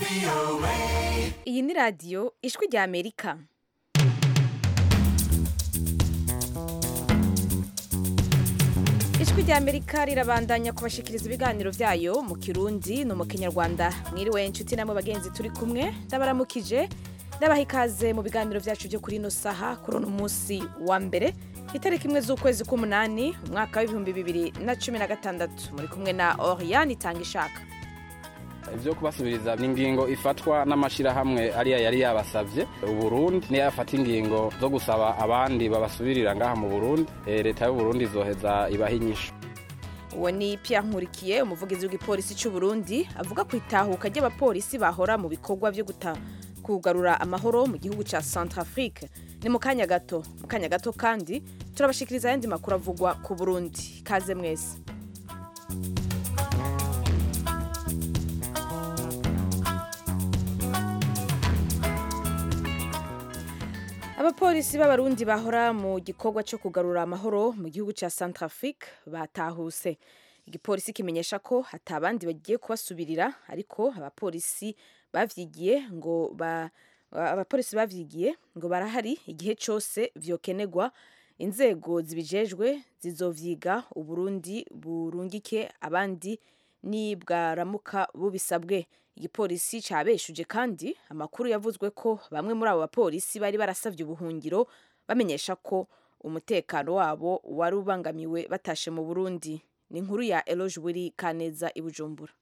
iyi ni radiyo ijwi rya amerika ijwi rya amerika rirabandanya kubashikiriza ibiganiro byayo mu kirundi no mu kinyarwanda mwiriwe inshuti namwe bagenzi turi kumwe ndabaramukije ndabaha ikaze mu biganiro byacu byo kuri ino saha kuri uno munsi wa mbere itariki imwe z'ukwezi k'umunani umwaka w'ibihumbi bibiri na cumi na gatandatu muri kumwe na oriyani itanga ishaka ibyo kubasubiriza ni ingingo ifatwa n'amashyirahamwe ariya yari yabasabye uburundi niyo yafata ingingo zo gusaba abandi babasubirira ngaha mu burundi Eh, leta y'uburundi izoheza ibaha inyishu uwo ni Pierre nkurikiye umuvugizi w'igipolisi cy'u Burundi avuga ku itahuka ry'abapolisi bahora mu bikorwa byo guta kugarura amahoro mu gihugu cya Centrafrique ni mu kanya gato mu kanya gato kandi turabashikiriza ayandi makuru avugwa ku Burundi kaze mwese abapolisi b'abarundi bahora mu gikorwa cyo kugarura amahoro mu gihugu cya Centrafrique batahuse igipolisi kimenyesha ko hatabandi bagiye kubasubirira ariko abapolisi bavyigiye ngo ba abapolisi bavyigiye ngo barahari igihe cyose vyokenegwa inzego zibijejwe zizovyiga uburundi burungike abandi nibwaramuka bubisabwe igipolisi cabeshuje kandi amakuru yavuzwe ko bamwe muri abo bapolisi bari barasavye ubuhungiro bamenyesha ko umutekano wabo wari ubangamiwe batashe mu burundi ni inkuru ya eloge wiri kaneza i bujumbura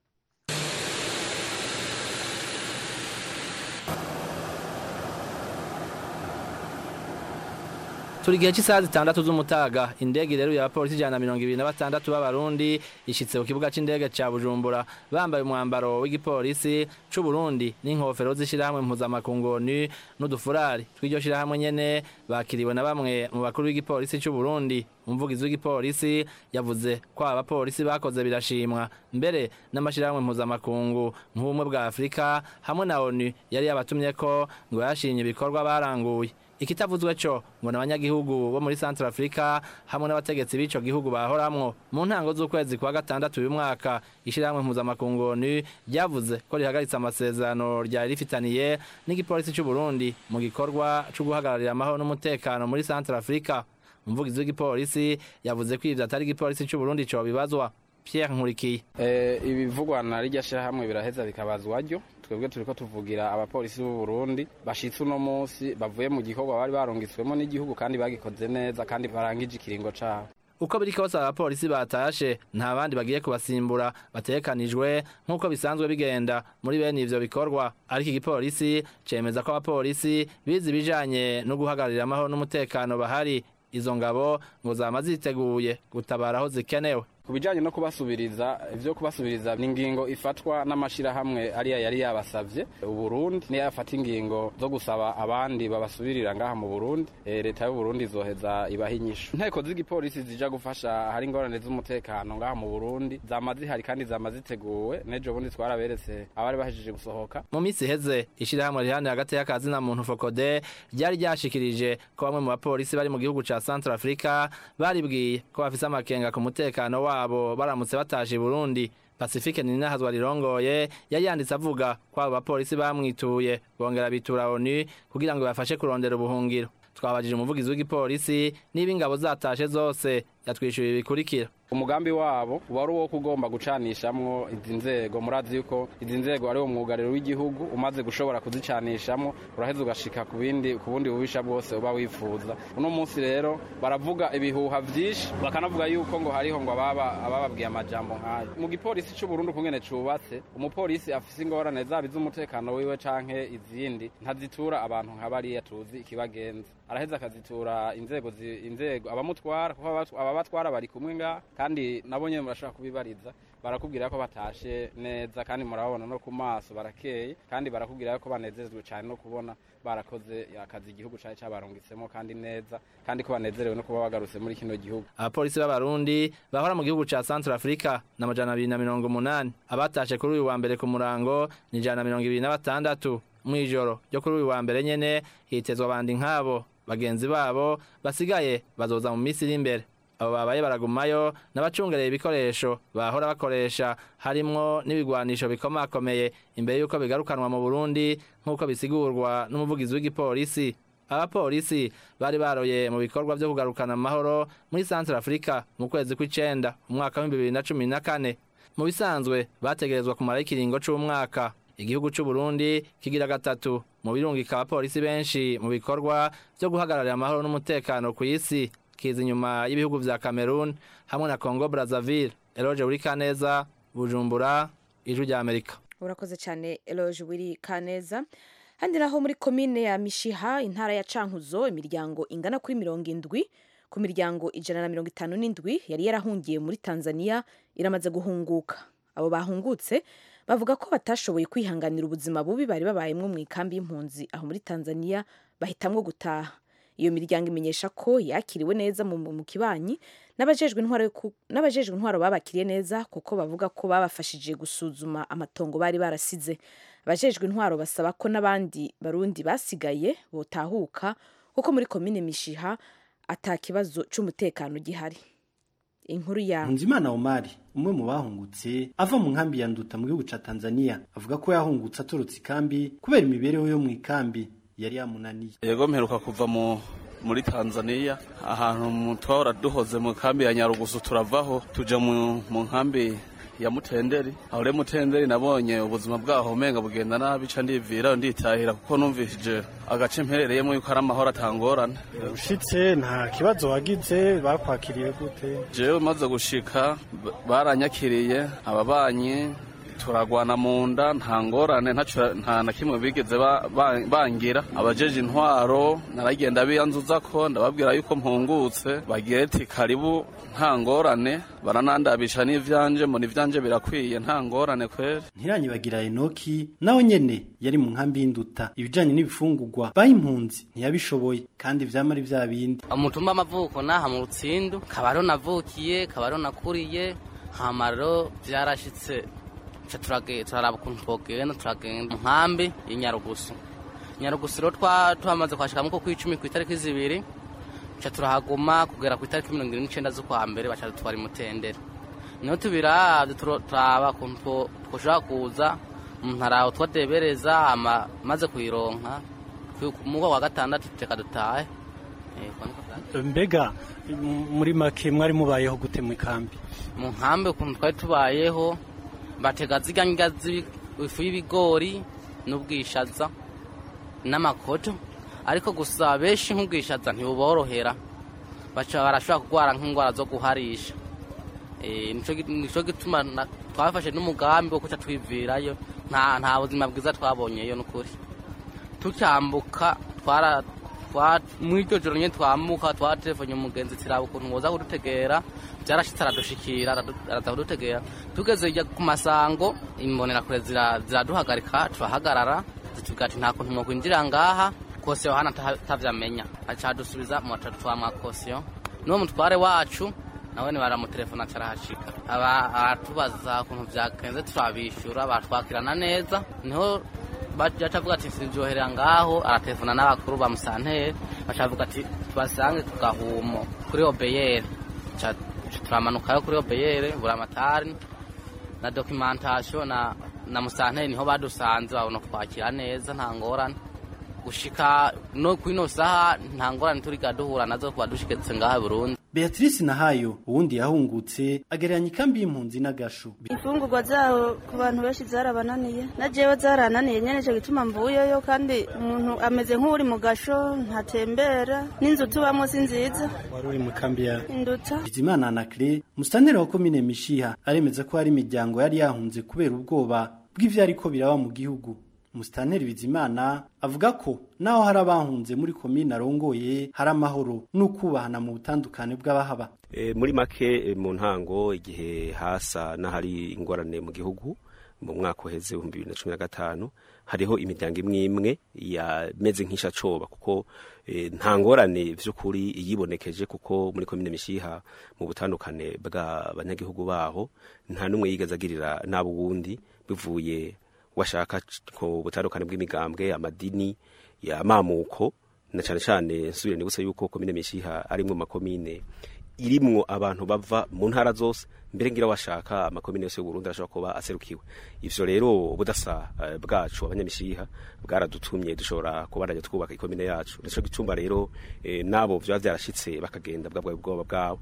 turi igihe cy'isaha zitandatu z'umutaga indege ireruye abapolisi ijana na mirongo ibiri na batandatu b'abarundi ishitse ku kibuga c'indege ca bujumbura bambaye umwambaro w'igipolisi c'uburundi n'inkofero z'ishirahamwe mpuzamakungu onu n'udufurari tw'iryo shirahamwe nyene bakiriwe na bamwe mu bakuru b'igipolisi c'uburundi umuvugizi w'igipolisi yavuze ko aba bapolisi bakoze birashimwa mbere n'amashirahamwe mpuzamakungu nk'ubumwe bwa afurika hamwe na onu yari yabatumye ko ngo yashimye ibikorwa baranguye ikitavuzwe co ngo n'abanyagihugu bo muri Central Africa hamwe n'abategetsi b'ico gihugu bahoramwo mu ntango z'ukwezi kwa gatandatu uyu mwaka ishirahamwe mpuzamakungu ONU ryavuze ko rihagaritse amasezerano ryari rifitaniye n'igipolisi c'u Burundi mu gikorwa co guhagararira amahoro n'umutekano muri Central Africa umuvugizi w'igipolisi yavuze ko ivyo atari igipolisi c'u Burundi co bibazwa Pierre Nkurikiye Eh, ibivugwa na rirya shyirahamwe biraheza bikabazwa ryo twebwe turiko tuvugira abapolisi b'u Burundi bashitse uno munsi bavuye mu gikorwa bari barungitswemo n'igihugu kandi bagikoze neza kandi barangije ikiringo cabo uko biri kose abapolisi batashe nta bandi bagiye kubasimbura batekanijwe nk'uko bisanzwe bigenda muri bene ivyo bikorwa ariko igipolisi cemeza ko abapolisi bize ibijanye no guhagararira amahoro n'umutekano bahari izo ngabo ngo zama ziteguye gutabara aho zikenewe ku bijanye no kubasubiriza ivyo kubasubiriza ni ingingo ifatwa n'amashirahamwe ariya yari yabasavye uburundi niyo yafata ingingo zo gusaba abandi babasubirira ngaha mu burundi Eh, leta y'uburundi izoheza ibaha inyishu inteko z'igipolisi zija gufasha hari ingorane z'umutekano ngaha mu burundi zama zihari kandi zama ziteguwe n'ejo bundi twaraberetse abari bahejeje gusohoka mu minsi iheze ishirahamwe rihani hagati y'akazi na muntu fokode ryari ryashikirije ko bamwe mu bapolisi bari mu gihugu ca Central Africa baribwiye ko bafise amakenga ku mutekano wabo baramutse batashe i Burundi Pacifique Ninahazwa rirongoye yari yanditse avuga ko abo bapolisi bamwituye bongera bitura ONU kugira ngo bafashe kurondera ubuhungiro twabajije umuvugizi w'igipolisi niba ingabo zatashe zose yatwishyuye bikurikira umugambi wabo wari uwo kugomba gucanishamwo izi nzego murazi yuko izi nzego ari wo mwugariro w'igihugu umaze gushobora kuzicanishamwo uraheza ugashika ku bindi ku bundi bubisha bwose uba wifuza uno munsi rero baravuga ibihuha vyinshi bakanavuga yuko ngo hariho ngo ababa abababwiye amajambo nk'ayo mu gipolisi c'u Burundi ukungene cubatse umupolisi afise ingorane zaba iz'umutekano wiwe canke izindi ntazitura abantu nka bariya tuzi ikibagenza araheza akazitura inzego zi- inzego abamutwara kuko abatu- ababatwara bari kumwe ngaha kandi nabo nyene murashobora kubibariza barakubwira ko batashe neza kandi murababona no ku maso barakeye kandi barakubwira ko banezerezwe cyane no kubona barakoze akazi igihugu cyari cyabarungitsemo kandi neza kandi ko banezerewe no kuba bagarutse muri kino gihugu abapolisi b'abarundi bahora mu gihugu ca Central Africa na majana abiri na mirongo umunani abatashe kuri uyu wa mbere ku murango ni ijana na mirongo ibiri na batandatu mw'ijoro ryo kuri uyu wa mbere nyene hitezwa abandi nk'abo bagenzi babo basigaye bazoza mu minsi iri imbere abo babaye baragumayo n'abacungereye ibikoresho bahora bakoresha harimwo n'ibigwanisho bikomakomeye imbere y'uko bigarukanwa mu burundi nk'uko bisigurwa n'umuvugizi w'igipolisi abapolisi bari baroye mu bikorwa vyo kugarukana amahoro muri centre africa mu kwezi kw'icenda umwaka w'ibihumbi bibiri na cumi na kane mu bisanzwe bategerezwa kumara ikiringo c'umwaka igihugu c'u Burundi kigira gatatu mu birungika abapolisi benshi mu bikorwa vyo guhagararira amahoro n'umutekano ku isi kiza inyuma y'ibihugu vya Cameroon hamwe na Congo Brazzaville Eloge Burikaneza Bujumbura ijwi rya Amerika urakoze cyane Eloge Wiri Kaneza handi naho muri komine ya Mishiha intara ya Cankuzo imiryango ingana kuri mirongo indwi ku miryango ijana na mirongo itanu n'indwi yari yarahungiye muri Tanzania iramaze guhunguka abo bahungutse bavuga ko batashoboye kwihanganira ubuzima bubi bari babayemwo mu ikambi y'impunzi aho muri Tanzania bahitamwo gutaha iyo miryango imenyesha ko yakiriwe neza mu, mu kibanyi n'abajejwe intwaro ku- n'abajejwe intwaro babakiriye neza kuko bavuga ko babafashije gusuzuma amatongo bari barasize abajejwe intwaro basaba ko n'abandi barundi basigaye botahuka kuko muri komine mishiha ata kibazo c'umutekano gihari inkuru ya Nzimana Omari umwe mu bahungutse ava mu nkambi ya Nduta mu gihugu ca Tanzania avuga ko yahungutse atorotse ikambi kubera imibereho yo mu ikambi yari yamunaniye yego mperuka kuva mu muri Tanzania ahantu mu twahora duhoze mu kambi ya Nyarugusu turavaho tuja mu, mu nkambi ya Mutenderi aho rero Mutenderi nabonye ubuzima bwaho umenga bugenda nabi ca ndivira nditahira kuko numvishije agace mperereyemo yuko ari amahoro atangorane ushitse nta kibazo wagize bakwakiriye gute jewe maze gushika b- baranyakiriye ababanyi turagwana mu nda nta ngorane ntaco- nta na kimwe bigeze ba- ba- bangira abajeje intwaro naragenda biyanzuza ko ndababwira yuko mpungutse bagira ati karibu nta ngorane baranandabisha n'ivyanje mbona ivyanje birakwiye nta ngorane kweri Ntiranyibagira Enoki nawe nyene yari mu nkambi y'Induta ibijanye n'ibifungurwa bayimpunzi ntiyabishoboye kandi vyama ari vya bindi umutumba amavuko naha mu rutsindu kabaro navukiye kabaro nakuriye hamaro vyarashitse ca turage turaraba ukuntu twogenda turagenda mu nkambi y'inyarugusu nyarugusu rero twa twamaze kwashika muko kw'icumi kw'itariki zibiri ca turahaguma kugera kw'itariki mirongo irindwi n'icenda z'ukwa mbere baca dutwara imutendera niho tubiravye turo- turaba ukuntu two- twoshobora kuza umuntu araho twadebereza hama maze kuyironka ku muwa wa gatandatu teka dutahe Eh, uko niko vyagenze. mbega m- muri make mwari mubayeho gute mu ikambi mu nkambi ukuntu twari tubayeho batega zirya ndya z'ibi- ifu y'ibigori n'ubwishaza n'amakoto ariko gusa benshi nk'ubwishaza ntibuborohera baca barashobora kurwara nk'indwara zo guharisha Eh, nico gi- nico gituma na- twafashe n'umugambi wo kuca twivirayo nta nta buzima bwiza twabonyeyo n'ukuri tucyambuka twara twa- muri iryo joro nyine twambuka twatelefone umugenzi tiraba ukuntu woza kudutegera byarashitse aradushikira aradu- araza kudutegera tugeze hirya ku masango imbonerakure zira- ziraduhagarika turahagarara zitubwira ati nta kuntu mwokwinjira ngaha kosiyo hano ata- atavyamenya aca adusubiza mu batatu twamuha kosiyo n'uwo mutware wacu nawe baramutelefona acarahashika aba aratubaza ukuntu vyagenze turabishura batwakirana neza niho baca avuga ati sivyoherera ngaho aratelefona n'abakuru ba musantere baca avuga ati tubasange ku gahumo kuri obeyere Ca- turamanukayo kuri obeyere buramatari na documentation na na musantere niho badusanze babona kwakira neza nta ngorane gushika no kwino saha nta ngorane turiga duhura nazo kuba dushiketse ngaha i Burundi Beatrice Nahayo uwundi yahungutse agereranya ikambi y'impunzi n'agasho imfungurwa zaho ku bantu benshi zarabananiye na jewe zarananiye nyene ico gituma mvuyeyo kandi umuntu ameze nk'uri mu gasho ntatembera n'inzu tubamwo si nziza wari uri mu ikambi ya induta Bizimana Anacre musitanteri wa komine Mishiha aremeza ko hari imiryango yari yahunze kubera ubwoba bw'ivyariko biraba mu gihugu Musitanteri Bizimana avuga ko naho hari abahunze muri komine arongoye hari amahoro n'ukubahana mu butandukane bw'abahaba E, muri make e, mu ntango igihe hasa n'ahari ingorane mu gihugu mu mwaka uheze ibihumbi bibiri na cumi na gatanu hariho imiryango imwe imwe yameze nk'ishacoba kuko e, nta ngorane vy'ukuri yibonekeje kuko muri komine mishiha mu butandukane bw'abanyagihugu baho nta n'umwe yigeze agirira n'abo wundi bivuye washaka ku butandukane bw'imigambwe amadini y'amamuko na cane cane nsubire nibutse yuko komine mishiha ari mu makomine irimwo abantu bava mu ntara zose mbere ngira washaka amakomine yose y'uburundi arashobora kuba aserukiwe ivyo rero ubudasa uh, bwacu abanyamishiha bwaradutumye dushobora kubandanya twubaka ikomine yacu nico gituma rero eh, nabo vyoba vyarashitse bakagenda bwabwa bwoba bwabo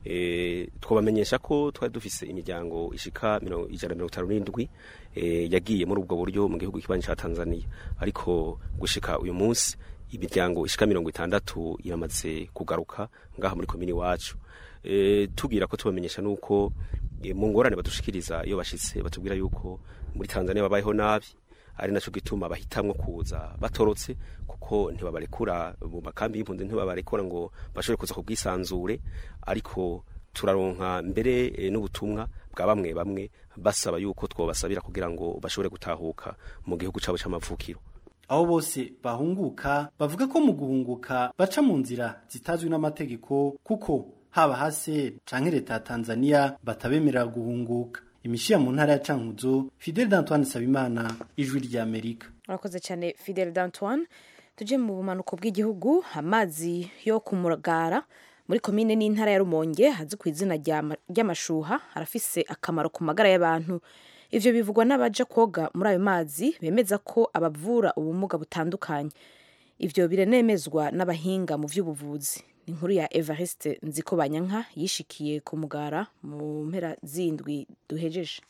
e, twabamenyesha ko twari dufise imiryango ishika ijana mirongo itanu n'indwi e, yagiye muri ubwo buryo mu gihugu kibanyi ca tanzania ariko gushika uyu munsi imiryango ishika mirongo itandatu iramaze kugaruka ngaha muri komini wacu e, tubwira ko tubamenyesha nuko e, mu ngorane badushikiriza iyo bashitse batubwira yuko muri Tanzania babayeho nabi ari naco gituma bahitamwo kuza batorotse kuko ntibabarekura mu makambi y'impunzi ntibabarekura ngo bashobore kuza ku bwisanzure ariko turaronka mbere e, n'ubutumwa bwa bamwe bamwe basaba yuko twobasabira kugira ngo bashobore gutahuka mu gihugu cabo c'amavukiro abo bose bahunguka bavuga ko mu guhunguka baca mu nzira zitazwi n'amategeko kuko haba hase canke leta ya Tanzania batabemerera guhunguka imishiya mu ntara ya Cankuzo Fidel d'Antoine Sabimana ijwi rya Amerika urakoze cyane Fidel d'Antoine tuje mu bumanuko bw'igihugu amazi yo kumugara muri komine n'intara ya Rumonge hazi ku izina ry'amashuha arafise akamaro ku magara y'abantu ivyo bivugwa n'abaja koga muri ayo mazi bemeza ko abavura ubumuga butandukanye ivyo biranemezwa n'abahinga mu vy'ubuvuzi ni inkuru ya Evariste Nziko Banyanka yishikiye ku mugara mu mpera zindwi duhejeje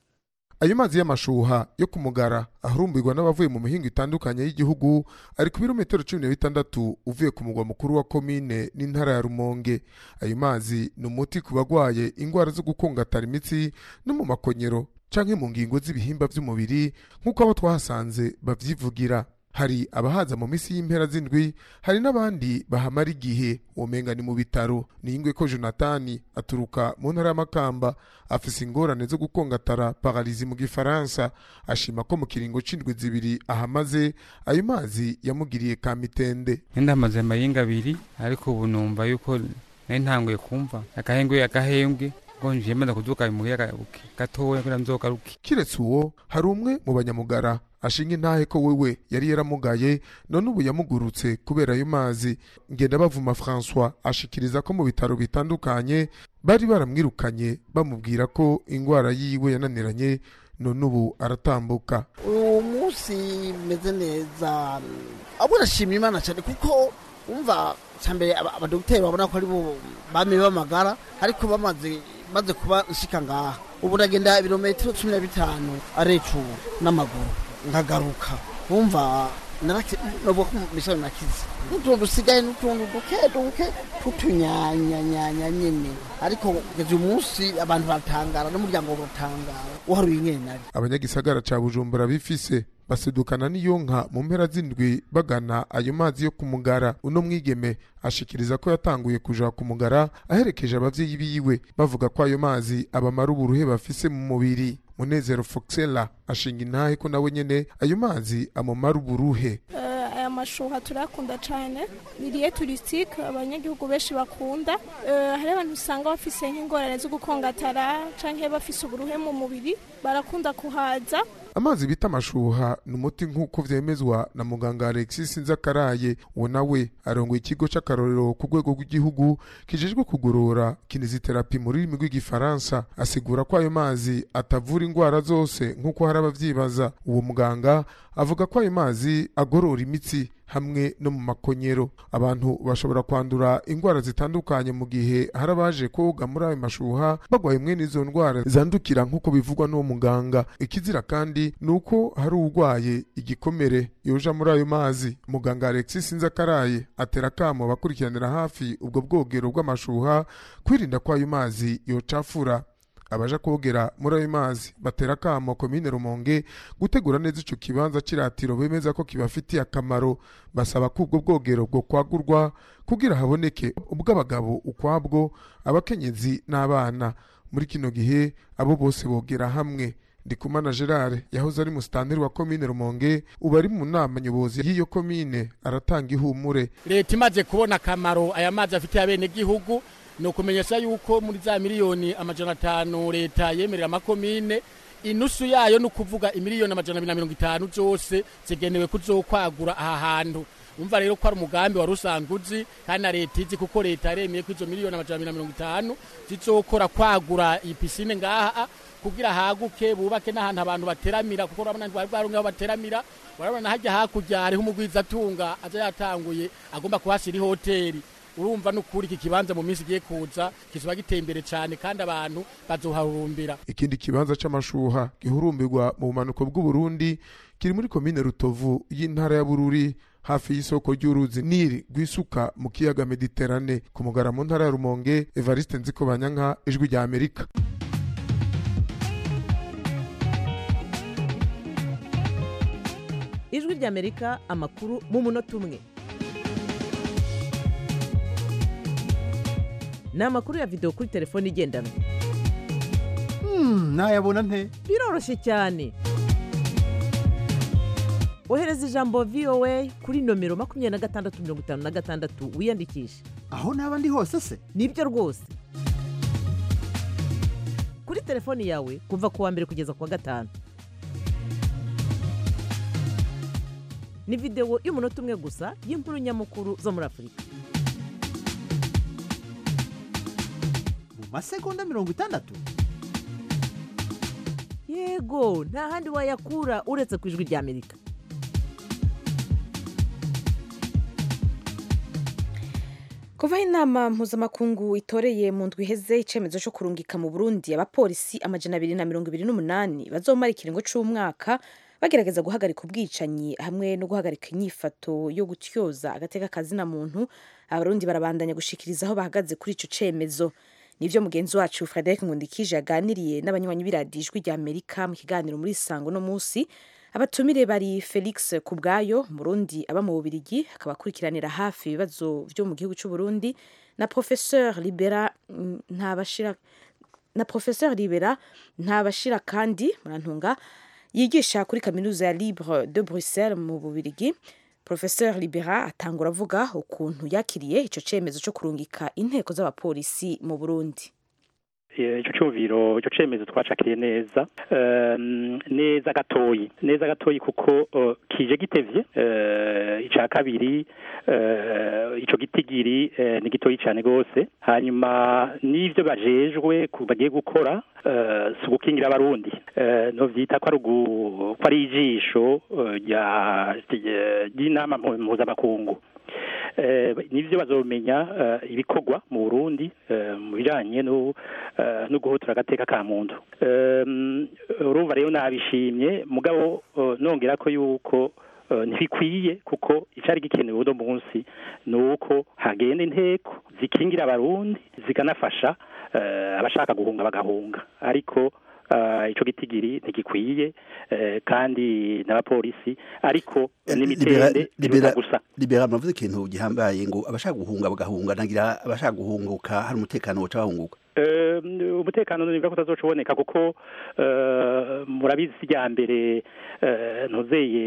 ayo mazi y'amashuha yo ku mugara ahurumbirwa n'abavuye mu mihingo itandukanye y'igihugu ari ku birometero cumi na bitandatu uvuye ku mugwa mukuru wa komine n'intara ya rumonge ayo mazi ni umuti ku bagwaye indwara zo gukungatara imitsi no mu makonyero canke mu ngingo z'ibihimba vy'umubiri nk'uko abo twahasanze bavyivugira hari abahaza mu misi y'impera z'indwi hari n'abandi bahamara igihe womenga ni mu bitaro niyingwe ko jonatani aturuka mu ntara y'amakamba afise ingorane zo gukongatara paralizi mu gifaransa ashima ko mu kiringo c'indwi zibiri ahamaze ayo mazi yamugiriye kamitende ndamaze amayinga abiri ariko ubu numva yuko nari ntanguye kumva agahengwe agahembwe ngo njiye maze kuduka imuhira gatoya kugira nzogaruke kiretse uwo hari umwe mu banyamugara ashinga intahe ko wewe yari yaramugaye none ubu yamugurutse kubera ayo mazi ngenda bavuma François ashikiriza ko mu bitaro bitandukanye bari baramwirukanye bamubwira ko ingwara yiwe yananiranye none ubu aratambuka uyu munsi meze neza abo urashima imana cyane kuko umva cyambere abadogiteri babona ko ari bo bame bamagara ariko bamaze maze kuba nshika ngaha ubu ndagenda ibirometero cumi na bitanu arecu n'amaguru nkagaruka wumva navuga ko misoro nakize n'utuntu dusigaye n'utuntu duke duke tutunyanyanyanya nyine ariko kugeza uyu munsi abantu baratangara n'umuryango baratangara uharuye nyine nari abanyagisagara ca bujumbura bifise basedukana n'iyo nka mu mpera z'indwi bagana ayo mazi yo kumugara uno mwigeme ashikiriza ko yatanguye kuja kumugara aherekeje abavyeyi biwe bavuga ko ayo mazi abamara uburuhe bafise mu mubiri munezero foxela ashinga intahe ko nawe nyene ayo mazi amumara uburuhe aya mashuha turakunda cyane ni liye turisitike abanyagihugu benshi bakunda hari abantu usanga bafise nk'ingorane zo gukongatara cyangwa bafise uburuhe mu mubiri barakunda kuhaza amazi bita amashuha ni umuti nk'uko vyemezwa na muganga alexis nzakaraye uwo nawe arongoye ikigo c'akarorero ku rwego rw'igihugu kijejwe kugorora kiniziterapi mu rurimi rw'igifaransa asigura ko ayo mazi atavura indwara zose nk'uko hari abavyibaza uwo muganga avuga ko ayo mazi agorora imitsi hamwe no mu makonyero abantu bashobora kwandura indwara zitandukanye mu gihe hari abaje koga muri ayo mashuha bagwaye mwene izo ndwara zandukira nk'uko bivugwa n'uwo muganga ikizira kandi ni uko hari urwaye igikomere yoja muri ayo mazi muganga alexis nzakaraye atera akamo bakurikiranira hafi ubwo bwogero bw'amashuha kwirinda ko ayo mazi yocafura abaja kogera muri ayo mazi batera akamo komine rumonge gutegura neza ico kibanza c'iratiro bemeza ko kibafitiye akamaro basaba ko ubwo bwogero bwo kwagurwa kugira haboneke ubw'abagabo ukwabwo abakenyezi n'abana muri kino gihe abo bose bogera hamwe ndikumana gerard yahoze ari musitanteri wa komine rumonge ubu ari mu nama nyobozi y'iyo komine aratanga ihumure leta imaze kubona akamaro aya mazi afitiye abenegihugu ni ukumenyesha yuko muri za miliyoni amajana atanu leta yemerera amakomine inusu yayo ni ukuvuga imiliyoni amajana abiri na mirongo itanu zose zigenewe kuzokwagura aha hantu umva rero ko ari umugambi wari usanzwe uzi kandi na leta izi kuko leta yaremeye ko izo miliyoni amajana abiri na mirongo itanu zizokora kwagura iyi pisine ngaha kugira haguke bubake n'ahantu abantu bateramira kuko urabona ntibari bwaronke aho bateramira urabona hajya hakurya hariho umugwizatunga aza yatanguye agomba kuhashyira ihoteli urumva n'ukuri iki kibanza mu minsi igiye kuza kizoba giteye imbere cyane kandi abantu bazoharumbira ikindi kibanza c'amashuha gihurumbirwa mu bumanuko bw'uburundi kiri muri komine rutovu y'intara ya bururi hafi y'isoko ry'uruzi nili rwisuka mu kiyaga mediterane ku mugara mu ntara ya rumonge evariste nzikobanyanka ijwi rya amerika ijwi ry'amerika amakuru mu munota umwe ni amakuru ya videwo kuri telefone igendanwa nayabona nte biroroshye cyane ohereza ijambo voa kuri nomero makumyabiri na gatandatu mirongo itanu na gatandatu wiyandikishe aho naba ndi hose se nibyo rwose kuri telefoni yawe kuva ku wa mbere kugeza ku wa gatanu ni videwo y'umunota umwe gusa y'inkuru nyamukuru zo muri afurika mu masegonda mirongo itandatu yego nta handi wayakura uretse ku ijwi ry'amerika kuvaho inama mpuzamakungu itoreye mu ndwi iheze icyemezo cyo kurungika mu burundi abapolisi amajana abiri na mirongo ibiri n'umunani bazomara ikiringo cy'umwaka bagerageza guhagarika ubwicanyi hamwe no guhagarika inyifato yo gutyoza agateka kazina muntu abarundi barabandanya gushikiriza aho bahagaze kuri icyo cyemezo nibyo mugenzi wacu frederic nkundikije yaganiriye n'abanywanyi b'iradijwi rya amerika mu kiganiro muri sango no munsi abatumire bari felix kubwayo murundi aba mu bubirigi akaba akurikiranira hafi ibibazo byo mu gihugu cy'u Burundi na professeur libera ntabashira na professeur libera ntabashira kandi murantunga yigisha kuri kaminuza ya libre de bruxelles mu bubirigi professeur libera atangura avuga ukuntu yakiriye icyo cyemezo cyo kurungika inteko z'abapolisi mu burundi icyo cyumviro icyo cyemezo twacakiriye neza neza gatoyi neza gatoyi kuko kije gitevye icya kabiri icyo gitigiri ni gitoyi cyane rwose hanyuma n'ibyo bajejwe bagiye gukora si ugukingira abarundi ntubyita ko ari ijisho ry'inama mpuzamakungu nibyo bazomenya ibikorwa mu burundi mu bijyanye no guhutura agateka ka muntu urumva rero nabishimye mugabo nongera ko yuko ntibikwiye kuko icyari gikenewe uno munsi ni uko hagenda inteko zikingira abarundi zikanafasha abashaka guhunga bagahunga ariko icyo gitigiri ntigikwiye kandi n'abapolisi ariko n'imitende biruta gusa libera muravuze ikintu gihambaye ngo abashaka guhunga bagahunga nagira abashaka guhunguka hari umutekano woca bahunguka umutekano nibwo kutazoca uboneka kuko murabizi ijya mbere ntuzeye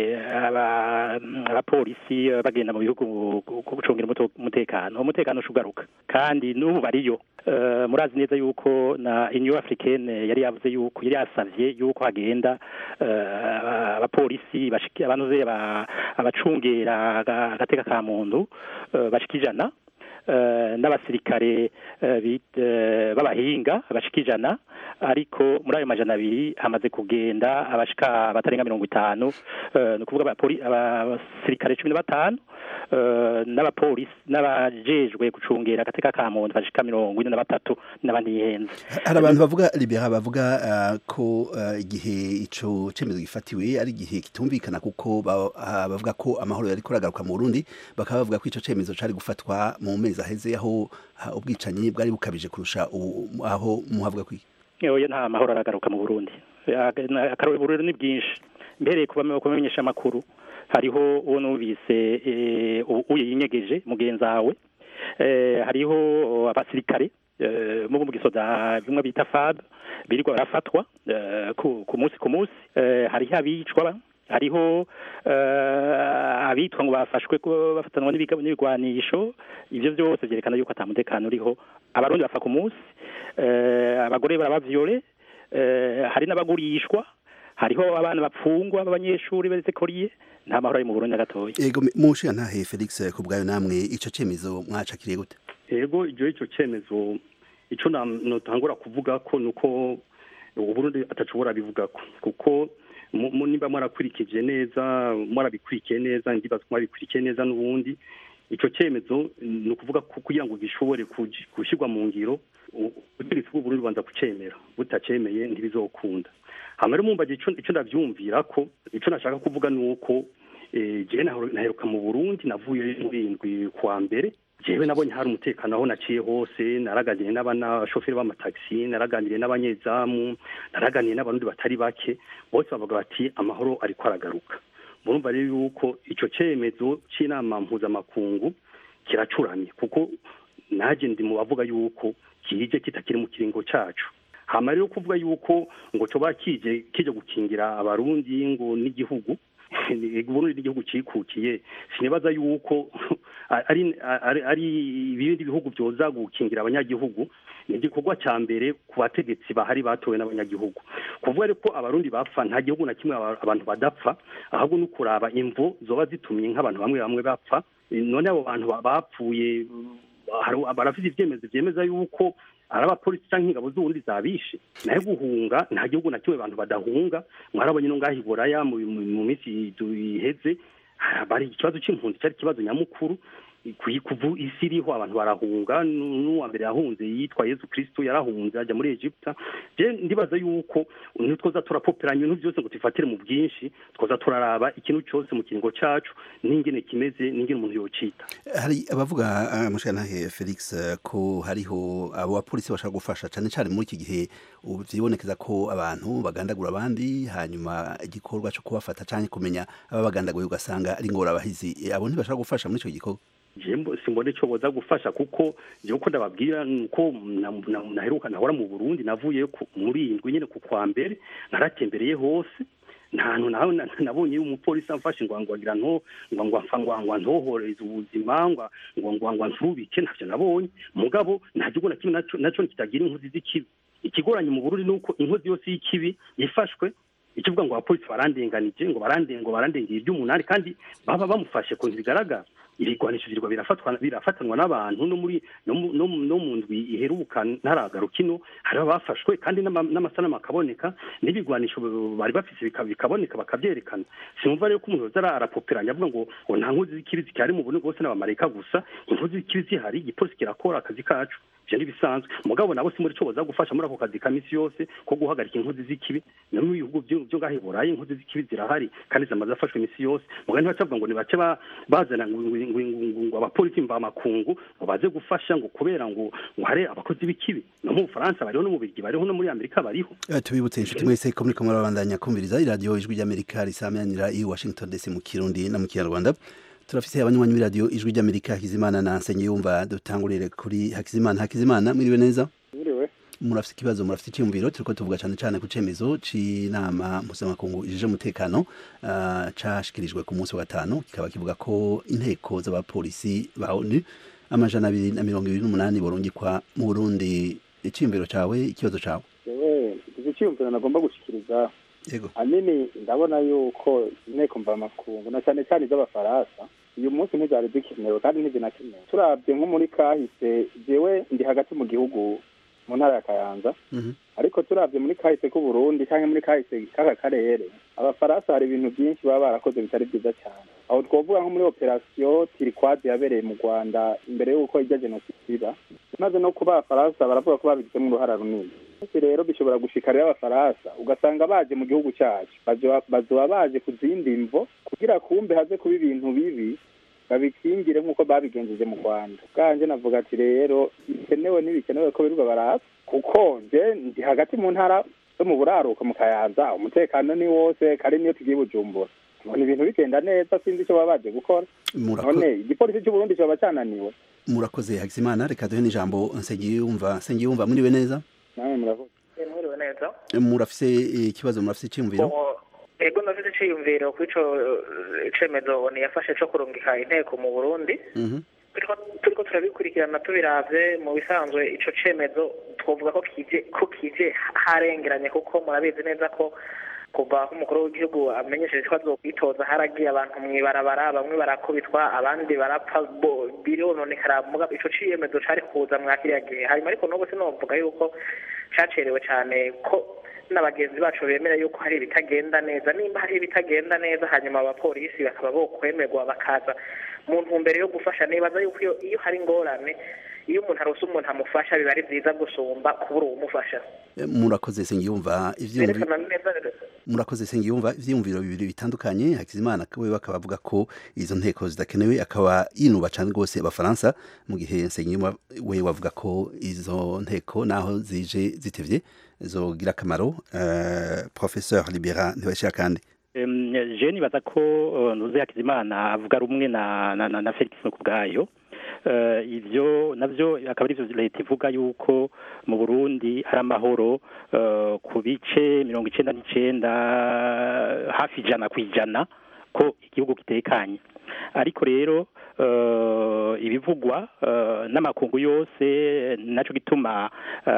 abapolisi bagenda mu bihugu gucungira umutekano umutekano ushugaruka kandi n'ubu bariyo murazi neza yuko na inyu africaine yari yavuze yuko yari yasavye yuko hagenda abapolisi abantuze abacungera agateka ka muntu bashika ijana n'abasirikare b'abahinga bashika ijana ariko muri ayo majana abiri hamaze kugenda abashika batarenga mirongo itanu ni ukuvuga abasirikare cumi na batanu n'abapolisi n'abajejwe gucungera agateka ka muntu bashika mirongo ine na batatu n'abanihenze hari abantu bavuga libera bavuga ko igihe ico cemezo gifatiwe ari igihe kitumvikana kuko bavuga ko amahoro yari kuragaruka mu Burundi bakaba bavuga ko ico cemezo cari gufatwa mu mezi aheze aho ubwicanyi bwari bukabije kurusha aho muhavuga kwiki oya nta mahoro aragaruka mu Burundi akarore Burundi ni bwinshi mbereye kubamenyesha amakuru hariho uwo numvise uyinyegeje mugenzi wawe hariho abasirikare mu gisoda bimwe bita fab birirwa barafatwa ku munsi ku munsi hariho abicwa hariho abitwa ngo bafashwe bafatanwa n'ibigwanisho ibyo byose byerekana yuko atamutekano uriho abarundi bapfa ku munsi abagore barabavyore eh, hari n'abagurishwa hariho abana bapfungwa b'abanyeshuri beretse koriye nta mahoro ari mu Burundi na gatoya ego mushiya ntahe Felix ku bwayo namwe ico cemezo mwacakiriye gute ego icyo icyo cyemezo icyo notangura kuvuga ko ni uko uburundi atashobora bivuga ko kuko mu- mu- niba mwarakurikije neza mwarabikurikiye neza ndibaza ko mwabikurikiye neza n'ubundi icyo cyemezo ni ukuvuga ko kugira ngo gishobore kugi- gushyirwa mu ngiro u- ubutegetsi bw'uburundi bubanza kucemera butacemeye ntibizokunda hama rero mumbaje ico ico ndavyumvira ko ico nashaka kuvuga ni uko eh, jewe naheru- naheruka mu burundi navuye muri indwi kwa mbere jewe nabonye hari umutekano aho naciye hose naraganiriye n'abashoferi b'amatagisi naraganiriye n'abanyezamu naraganiriye n'abarundi batari bake bose bavuga bati amahoro ariko aragaruka murumva rero yuko ico cemezo c'inama mpuzamakungu kiracuramye kuko naje ndi mu bavuga yuko kije kitakiri mu kiringo cacu hama rero kuvuga yuko ngo coba kije kije gukingira abarundi ngo n'igihugu Burundi n'igihugu cikukiye sinibaza yuko ari ari ari ibindi bihugu byoza gukingira abanyagihugu ni igikorwa cya mbere ku bategetsi bahari batowe n'abanyagihugu kuvuga rero ko abarundi bapfa nta gihugu na kimwe aba- abantu badapfa ahubwo ni ukuraba imvo zoba zitumye nk'abantu bamwe bamwe bapfa none abo bantu ba- bapfuye hari- barafite ibyemezo byemeza yuko ari abapolisi cyangwa ingabo z'ubundi zabishe nayo guhunga nta gihugu na kimwe abantu badahunga mwarabonye no ngaho i buraya mu mu- mu minsi du- iheze bari ikibazo c'impunzi cyari ikibazo nyamukuru ku- kuva isi iriho abantu barahunga nu- n'uwa mbere yahunze yitwa yesu kristo yarahunze ajya muri egiputa je ndibaza yuko ntitwoza turapoperanya ibintu byose ngo tubifatire mu bwinshi twoza turaraba ikintu cyose mu kiringo cacu n'ingene kimeze n'ingene umuntu yocita hari abavuga uh, mushanahe Felix eh, ko hariho abo bapolisi bashaka gufasha cyane cyane muri iki gihe ubu vyibonekeza ko abantu bagandagura abandi hanyuma igikorwa cyo kubafata cyane kumenya ababagandaguye ugasanga ari ngorabahizi Eh, abo ntibashaka gufasha muri ico gikorwa jembo simbone ico boza gufasha kuko jewe ko ndababwira nuko na- na- naheruka nahora mu Burundi navuye ku- muri indwi nyene ku kwa mbere naratembereye hose nta hantu nawe na- nabonye umupolisi amfashe ngo ngo agira nto ngo ngo amfa ngo ngo ntohoreze ubuzima ngo ngo ngo ngo nsubike ntavyo nabonye mugabo nta gihugu na kimwe naco naco kitagira inkozi z'ikibi ikigoranye mu Burundi nuko inkozi yose y'ikibi yifashwe ikivuga ngo abapolisi barandenganije ngo barande ngo barandengeye iby'umunani kandi baba bamufashe ku bigaragara ibigwanisho birwa birafatwa birafatanwa n'abantu no muri no mu- no mu- no mu ndwi iheruka ntaragaruka ino hari abafashwe kandi n'ama- n'amasanamu akaboneka n'ibigwanisho bari bafise bika- bikaboneka bakabyerekana sinumva rero ko umuntu yoza ara- arapoperanya avuga ngo ngo nta nkozi z'ikibi zikihari mu Burundi bwose n'abamarayika gusa inkozi z'ikibi zihari igipolisi kirakora akazi kacu ivyo ntibisanzwe mugabo nabo si muri co boza gufasha muri ako kazi ka misi yose ko guhagarika inkozi z'ikibi no mu bihugu vyo vyo ngaho i burayi inkozi z'ikibi zirahari kandi zamaze afashwe imisi yose mugabo ntibacavuga ngo nibace ba- bazana ngo ngo- ngo- ngo- ngo abapolisi mvamakungu ngo baze gufasha ngo kubera ngo ngo hari abakozi b'ikibi no mu bufaransa bariho no mu birigi bariho no muri amerika bariho Eh, tubibutse inshuti mwese ko muri kumwe babandanya kumviriza iradiyo ijwi ry'amerika risamanira i washington dc mu kirundi no mu kinyarwanda turafise abanywanyi b'iradiyo ijwi ry'amerika hakizimana na nsengiyumva dutangurire kuri hakizimana hakizimana mwiriwe neza Mwiriwe. murafite ikibazo murafite icyumviro turiko tuvuga cyane cyane ku cemezo c'inama mpuzamakungu ijije umutekano ah, cashikirijwe ku munsi wa gatanu kikaba kivuga ko inteko z'abapolisi ba onu amajana abiri na mirongo ibiri n'umunani borungikwa mu burundi iciyumviro cawe ikibazo cawe yewe iki cyiyumviro nagomba gushikiriza yego ahanini ndabona yuko inteko mvamakungu na cyane cyane iz'abafaransa uyu munsi ntizari zikenewe kandi ntizinakenewe turabye nko muri kahise jewe ndi hagati mu gihugu mu ntara ya kayanza ariko turabye muri kahise k'uburundi cyangwa muri kahise k'aka karere abafaransa hari ibintu byinshi baba barakoze bitari byiza cyane aho twavuga nko muri operasiyo tirikwazi yabereye mu rwanda imbere y'uko ijya jenoside iba maze no kuba abafaransa baravuga ko babigizemo uruhara runini Ese rero bishobora gushikarira abafaransa ugasanga baje mu gihugu cyacu bazoba bazoba baje ku zindi mvo kugira kumbe haze kuba ibintu bibi babikingire nk'uko babigenjeje mu rwanda bwanje navuga ati rero bikenewe n'ibikenewe ko birirwa baraza kuko nje ndi hagati mu ntara zo mu buraruko mu kayanza umutekano ni wose kari niyo tugiye bujumbura mbona ibintu bigenda neza sinzi icyo baba baje gukora Murako- none igipolisi cy'uburundi kiba cyananiwe murakoze hakizimana reka duhe n'ijambo nsengiyumva nsengiyumva mwiriwe neza nawe muravuga mwiriwe neza murafise eh, ikibazo murafise iciyumviro Ubu, ego ndafite iciyumviro ku ico eh, cemezo niyafashe co kurungika inteko mu burundi Mhm. turiko turiko turabikurikirana tubiravye mu bisanzwe ico cemezo twavuga ko kije ko kije harengeranye kuko murabizi neza ko kuva aho umukuru w'igihugu amenyesheje ko azokwitoza haragiye abantu mw'ibarabara bamwe barakubitwa abandi barapfa bo- birononekara muga ico ciyemezo cari kuza mwa kiriya gihe hanyuma ariko n'ubu sinovuga yuko cacerewe cane ko n'abagenzi bacu bemera yuko hari ibitagenda neza nimba hari ibitagenda neza hanyuma abapolisi bakaba bokwemerwa bakaza mu ntumbero yo gufasha nibaza yuko iyo, iyo hari ingorane iyo umuntu arose umuntu amufasha biba ari vyiza gusumba kubura uwumufasha Eh, murakoze sengiyumva ivyumvi berekana neza murakoze sengiyumva ivyumviro bibiri bitandukanye hakizimana we bakaba avuga ko izo nteko zidakenewe akaba yinuba cane rwose abafaransa mu gihe sengiyumva we wavuga ko izo nteko naho zije zitevye zogira akamaro uh, professeur libera ntibashira kandi Em, je nibaza ko uh, ntuze hakizimana avuga rumwe na na, na, na Felix no kubwayo uh, ivyo navyo akaba arivyo leta ivuga yuko mu Burundi hari amahoro uh, ku bice mirongo icenda n'icenda hafi ijana ku ijana ko igihugu kitekanye ariko rero uh, ibivugwa uh, n'amakungu yose naco gituma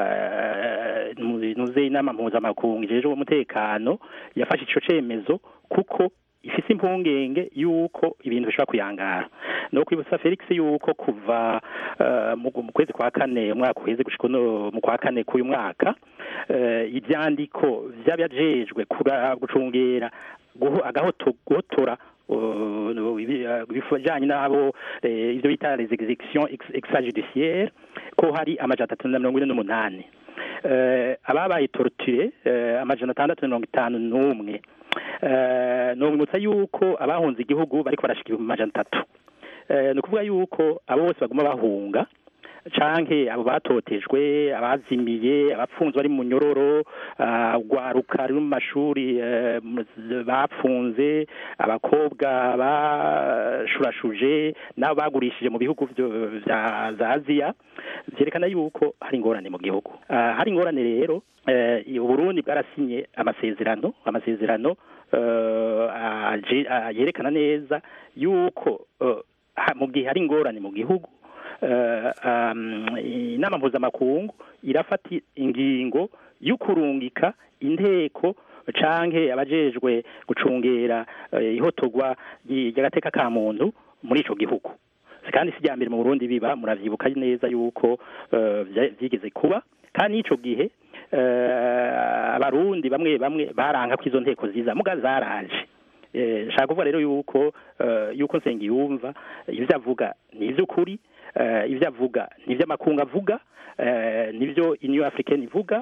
uh, nuze inama mpuzamakungu ijejwe umutekano yafashe ico cemezo kuko ifise impungenge yuko ibintu bishobora kuyangara no kwibutsa Felix yuko kuva uh, mu mu kwezi kwa kane umwaka uheze gushika uno mu kwa kane k'uyu mwaka uh, ivyandiko vy'abajejwe kura- gucungera guho- agahoto guhotora uh, ibi- uh, ibijanye n'abo eh, ivyo bita les exécutions ex- extrajudiciaires ko hari amajana atatu na mirongo ine n'umunani Eh, ababaye torture eh, amajana atandatu na mirongo itanu n'umwe Eh, nobwibutsa yuko abahunze igihugu bariko barashika ibihumbi amajana atatu Eh, ni ukuvuga yuko abo bose baguma bahunga canke abo batotejwe abazimiye abapfunzwe bari mu nyororo ah, urwaruka ruri mu mashuri eh, mu- bapfunze abakobwa bashurashuje n'abo bagurishije mu bihugu vyo- vya za aziya vyerekana yuko hari ingorane mu gihugu Ah, hari ingorane rero eh, uburundi bwarasinye amasezerano amasezerano eh, aje- ah, yerekana neza yuko eh, ha- mu gihe hari ingorane mu gihugu eh, um, inama mpuzamakungu irafata ingingo y'ukurungika inteko canke abajejwe gucungera eh, ihotogwa ry- ry'agateka ka muntu muri ico gihugu kandi si mbere mu Burundi biba muravyibuka neza yuko eh, vya- vyigeze kuba kandi n'ico gihe eh, abarundi bamwe bamwe baranka ko izo nteko ziza muga zaraje Eh, nshaka kuvuga rero yuko eh, yuko nsengiyumva ivyo avuga ni ivy'ukuri eh, ivyo avuga ni ivy'amakungu avuga eh, nivyo Union Africaine ivuga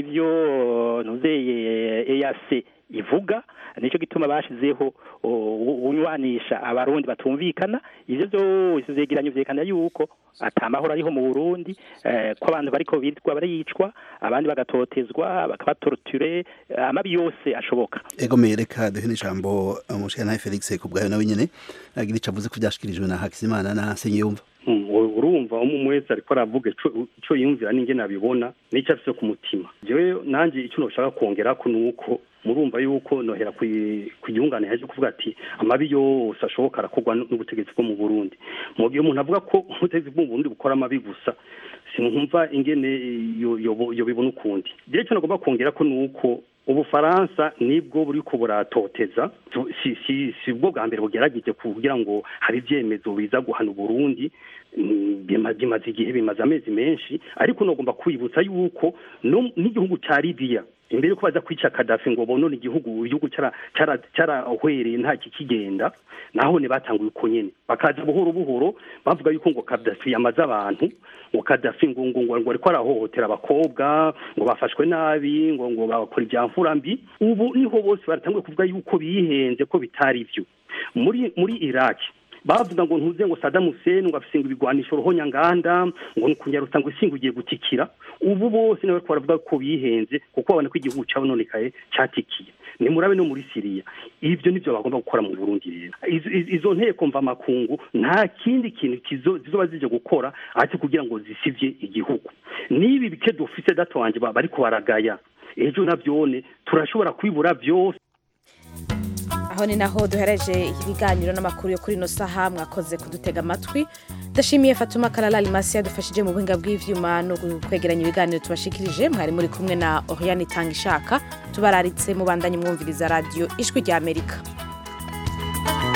nivyo nuzeye EAC ivuga nico gituma bashizeho o- unywanisha abarundi batumvikana ivyo vyose vyegeranyo vyerekana yuko ata mahoro ariho mu Burundi eh, ko abantu bariko bitwa baricwa abandi bagatotezwa bakabatorture eh, amabi yose ashoboka ego mereka duhe n'ijambo umushikana Felix kubwayo nawe nyene agira ico avuze ko vyashikirijwe na hakizimana na sengiyumva Mm, u- urumva umwe wese ariko aravuga ico ico yumvira n'ingene abibona n'ico afise ku mutima jewe nanje ico noshaka kongerako nuko murumva yuko nohera kwi- kwiyungana yaje kuvuga ati amabi yose ashoboka arakorwa n- n'ubutegetsi bwo mu Burundi mu gihe umuntu avuga ko ubutegetsi bwo mu Burundi bukora amabi gusa sinumva ingene yo yo- yo bibona ukundi jewe ico nagomba kongerako nuko ubufaransa nibwo buri ko buratoteza Tu- si si si bwo bwa mbere bugerageje kugira ngo hari ibyemezo biza guhana uburundi Mm, bima- bimaze igihe bimaze amezi menshi ariko nogomba kwibutsa yuko no- n'igihugu ca libiya imbere yuko baza kwica kadafi ngo bonone igihugu igihugu cara- cara- carahwereye nta kikigenda naho ne batanguye uko nyene bakaza buhoro buhoro bavuga yuko ngo kadafi yamaze abantu ngo kadafi ngo ngo ngo ngo ariko arahohotera abakobwa ngo bafashwe nabi ngo ngo bakora ibya mfura mbi ubu niho bose baratanguye kuvuga yuko bihenze ko bitari byo muri muri iraki bavuga ngo ntuze ngo Saddam Hussein ngo afise ngo ibigwanisho ruhonyanganda ngo kunyarutsa ngo isinga ugiye gutikira ubu bose nawe baravuga ko bihenze kuko babona ko igihugu cabononekaye catikiye ni murabe no muri Syria ivyo nivyo bagomba gukora mu Burundi rero izo, izo- izo nteko mva makungu nta kindi kintu kizo zizoba zije gukora ati kugira ngo zisivye igihugu nibi bike dufise dato wanje ba- bariko baragaya ejo navyone turashobora kwibura vyose aho ni naho duhereje ibiganiro n'amakuru yo kuri ino saha mwakoze kudutega amatwi ndashimiye fatuma karara rimasi yadufashije mu buhinga bw'ivyuma no kwegeranya ibiganiro tubashikirije mwari muri kumwe na oriane itanga ishaka tubararitse mubandanye mwumviriza radiyo ijwi rya amerika